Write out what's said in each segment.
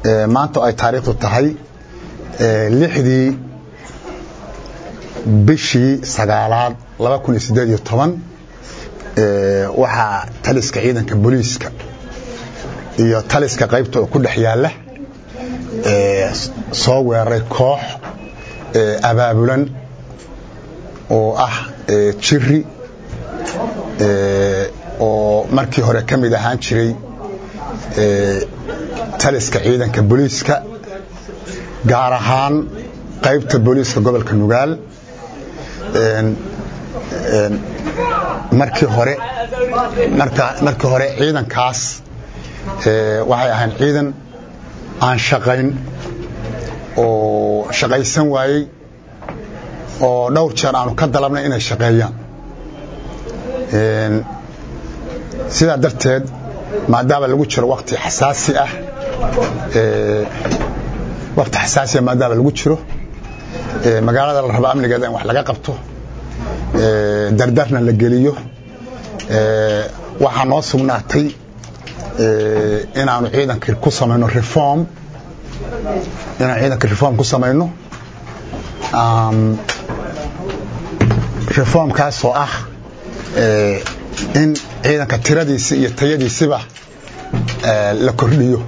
maanta ay taariikhdu tahay lixdii bishii sagaalaad laba kun iyo siddeed iyo toban waxaa taliska ciidanka booliiska iyo taliska qaybta oo ku dhex yaalla soo weeraray koox abaabulan oo ah jiri oo markii hore ka mid ahaan jiray taliska ciidanka booliiska gaar ahaan qaybta booliiska gobolka nugaal markii hore markii hore ciidankaas waxay ahayn ciidan aan shaqayn oo shaqaysan waayey oo dhowr jeer aanu ka dalabnay inay shaqeeyaan sidaa darteed maadaama lagu jiro wakti xasaasi ah wakti xasaasiah maadaama lagu jiro magaalada la rabo amnigeeda in wax laga qabto dardarna la geliyo waxaa noo sugnaatay inaanu ciidanka ku samayno reform inaan ciidanka reform ku samayno reformkaasoo ah in ciidanka tiradiisi iyo tayadiisiba la kordhiyo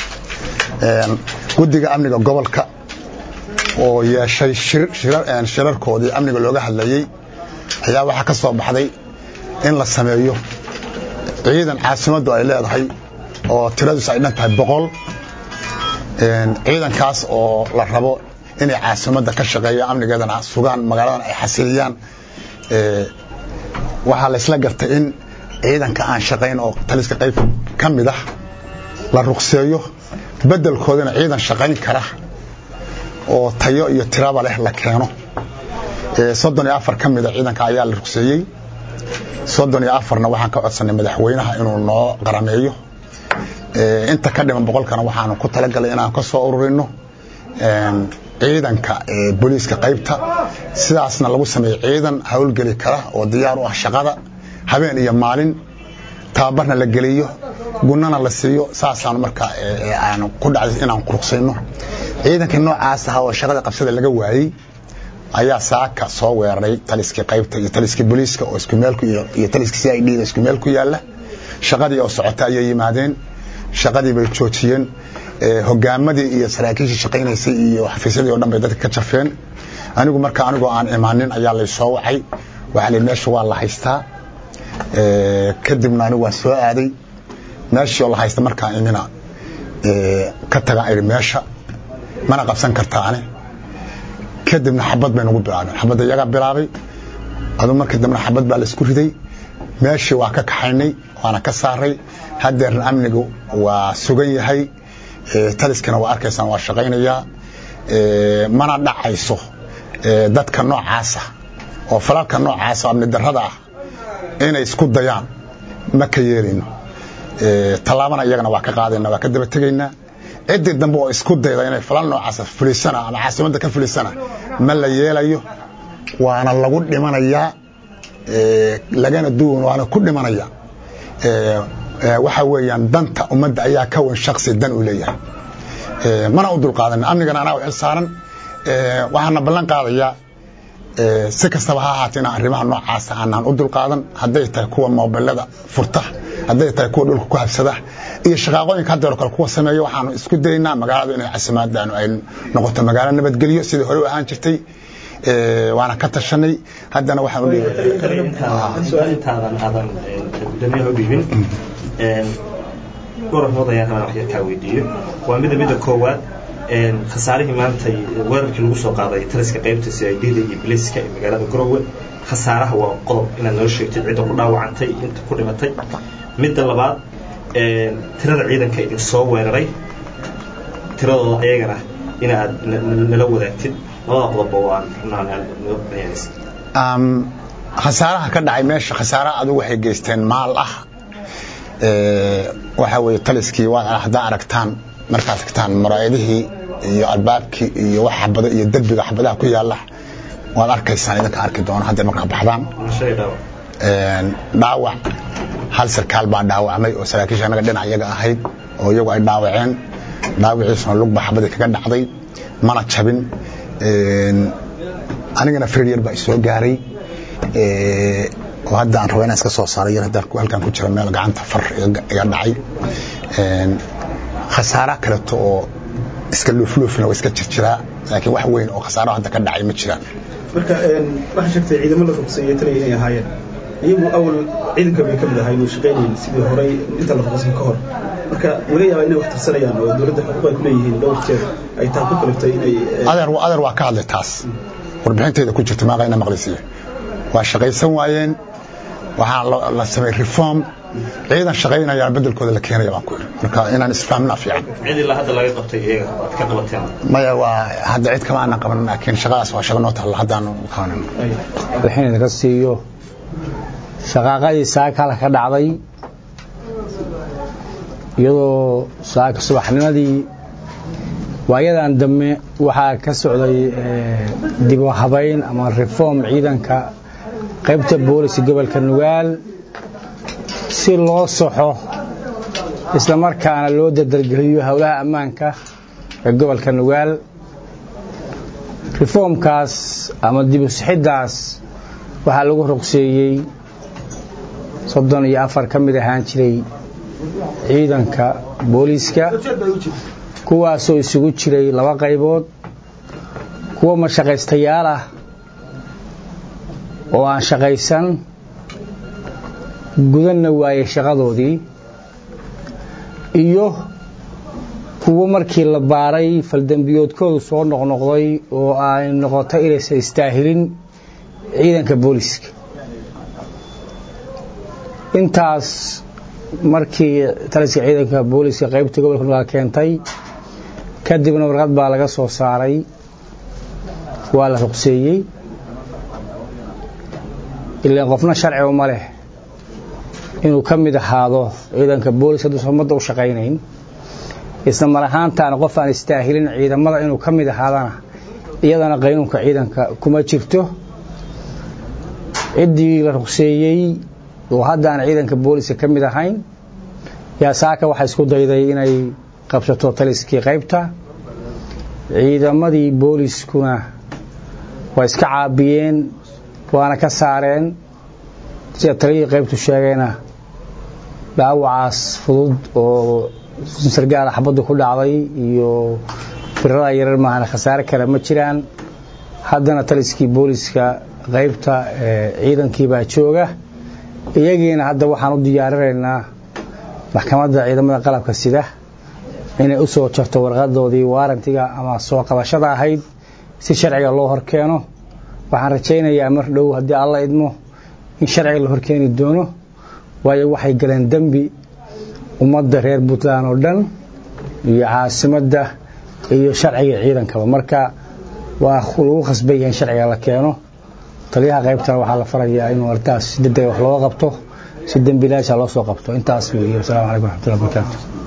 guddiga amniga gobolka oo yeeshay shirarkoodii amniga looga hadlayey ayaa waxaa ka soo baxday in la sameeyo ciidan caasimaddu ay leedahay oo tiradiisu ay dhan tahay boqol ciidankaas oo la rabo inay caasimadda ka shaqeeyaan amnigeedana sugaan magaaladan ay xasiliyaan waxaa laysla gartay in ciidanka aan shaqayn oo taliska qayb ka mid ah la ruqseeyo beddelkoodana ciidan shaqayn kara oo tayo iyo tiraba leh la keeno soddon iyo afar ka mida ciidanka ayaa la ruqseeyey soddon iyo afarna waxaan ka codsanay madaxweynaha inuu noo qarameeyo inta ka dhiman boqolkana waxaanu ku talagalay inaan ka soo ururino ciidanka booliiska qaybta sidaasna lagu sameeyo ciidan howlgeli kara oo diyaar u ah shaqada habeen iyo maalin tababarna la geliyo gunana la siiyo saasaanu markaa aanu ku dhacday inaan quruqsayno ciidankii noocaas aha oo shaqada qabsada laga waayey ayaa saaka soo weeraray taliskii qaybta iyo taliskii booliiska oo isku meel iyo taliskii c i d da isku meel ku yaalla shaqadii oo socota ayay yimaadeen shaqadii bay joojiyeen hogaamadii iyo saraakiishii shaqaynaysay iyo xafiisyadii o dhan bay dadka ka jafeen anigu marka anigoo aan imaanin ayaa lay soo wacay waxaa lii meesha waa la haystaa kadibna anigu waan soo aaday meeshii oo la haysta markaa imina ka tagaan idhi meesha mana qabsan kartaane kadibna xabad bay nagu bilaabeen xabadda iyagaa bilaabay adu markii dambena xabad baa la isku riday meeshii waa ka kaxaynay waana ka saaray hadeerna amnigu waa sugan yahay taliskana waa arkaysaan waa shaqaynayaa mana dhacayso dadka noocaasa oo falalka noocaasa amni darrada ah inay isku dayaan ma ka yeelayno tallaabana iyagana waa ka qaadayna waa ka daba tegaynaa ciddii dambe oo isku dayda inay falal noocaasa fulisana ama caasimadda ka fulisana ma la yeelayo waana lagu dhimanayaa lagana duwan waana ku dhimanaya waxa weeyaan danta ummadda ayaa ka wan shaksi dan uu leeyahay mana u dulqaadan amnigana anaa u xil saaran waxaana ballan qaadayaa si kastaba ha ahaatee inaan arrimaha noocaasa aanaan u dulqaadan hadday tahay kuwa mobilada furta hadday tahay kuwa dhulka ku habsada iyo shaqaaqooyinka haddeer kale kuwa sameeya waxaanu isku dayaynaa magaaladu inay casimaadaanu ay noqoto magaalo nabadgelyo sidii hore u ahaan jirtay waana ka tashanay haddana waxaan u su-aalintaadan aadan gudoomiyaha u dhiibin gorafmood ayaan rabaa wax yar kaa weydiiyo waa mida mida koowaad khasaarihii maantay weerarkii lagu soo qaaday taliska qaybta si ay dhida iyo biliska ee magaalada garowe khasaaraha waa qodob inaad noo sheegtid cidda ku dhaawacantay inta ku dhimatay midda labaad tirada ciidanka idin soo weeraray tiradooda ayagana inaad nala wadaagtid labada qodobba waan noo bayaanaysa khasaaraha ka dhacay meesha khasaaraha adigu waxay geysteen maal ah waxaa weeye taliskii waad haddaa aragtaan markaad tagtaan maraayadihii iyo albaabkii iyo wax xabado iyo derbiga xabadaha ku yaalla waad arkaysaan idinka arki doono hadday markaa baxdaan dhaawac hal sarkaal baa dhaawacmay oo saraakiisha anaga dhinac iyaga ahayd oo iyagu ay dhaawaceen dhaawiciisuna lugba xabadii kaga dhacday mana jabin anigana feryar baa isoo gaaray oo hadda aan rabo inaan iska soo saaray yar haddaan halkan ku jira meel gacanta far iga dhacay khasaara kaleto oo iska luufluufna waa iska jirjiraa laakiin wax weyn oo khasaaro hadda ka dhacay ma jiraan marka waxaa sheegtay ciidamo la ruqseeyey taliya inay ahaayeen iyagu awal ciidanka bay ka mid ahayn oo shaqaynayeen sidii horey inta la ruqsan ka hor marka laga yaabaa inay wax tirsanayaan oo dowladda xuquuq ay ku leeyihiin dhowr jeer ay taa ku kaliftay inay adeer adeer waa ka hadlay taas warbixintayda ku jirta maaqayna maqlisiya waa shaqaysan waayeen waxaa la sameeyey reform ciidan shaqaynaya bedelkooda la keenaya baan ku yidhi marka inaan isfahamna fiican cid ilaa hadda laga qabtay iyaga waad ka qabateen maya waa hadda cid kama aanan qaban laakiin shaqadaas waa shaqo noo taalla haddaanu qabanin wixii idinka siiyo shaqaaqadii saakala ka dhacday iyadoo saaka subaxnimadii waayadan dambe waxaa ka socday dib u habayn ama reform ciidanka qaybta booliska gobolka nugaal si loo soxo isla markaana loo dadargeliyo howlaha ammaanka ee gobolka nugaal reformkaas ama dib u sixiddaas waxaa lagu ruqseeyey soddon iyo afar ka mid ahaan jiray ciidanka booliiska kuwaasoo isugu jiray laba qaybood kuwa mashaqaystayaal ah oo aan shaqaysan gudanna waayey shaqadoodii iyo kuwo markii la baaray faldembiyoodkoodu soo noqnoqday oo ay noqotay inaysan istaahilin ciidanka booliiska intaas markii taliska ciidanka booliiska qaybta gobolka nugaal keentay kadibna warqad baa laga soo saaray waa la ruqseeyey ilaan qofna sharci uma leh inuu ka mid ahaado ciidanka booliska hadduusan ummadda u shaqaynayn isla mar ahaantaana qof aan istaahilin ciidamada inuu ka mid ahaadana iyadana qaynuunka ciidanka kuma jirto ciddii la ruqseeyey oo hadda aan ciidanka booliska ka mid ahayn yaa saaka waxaa isku dayday inay qabsato taliskii qaybta ciidamadii booliskuna waa iska caabiyeen waana ka saareen sida taliyihii qaybtu sheegayna dhaawacaas fudud oo sargaala xabaddu ku dhacday iyo firada yarar maahana khasaare kale ma jiraan haddana taliskii booliska qaybta ciidankii baa jooga iyagiina hadda waxaan u diyaarinaynaa maxkamadda ciidamada qalabka sida inay u soo jarto warqadoodii waarantiga ama soo qabashada ahayd si sharciga loo horkeeno waxaan rajaynayaa mar dhow haddii alla idmo in sharciga la horkeeni doono waayo waxay galeen dembi ummadda reer puntland oo dhan iyo caasimadda iyo sharciga ciidankaba marka waa lagu khasban yahay in sharciga la keeno taliyaha qaybtana waxaa la farayaa inuu artaas si degdega wax looga qabto si dembilaasha loo soo qabto intaas weeye wasalaamu calaykum waraxmatullahi wabarakaatu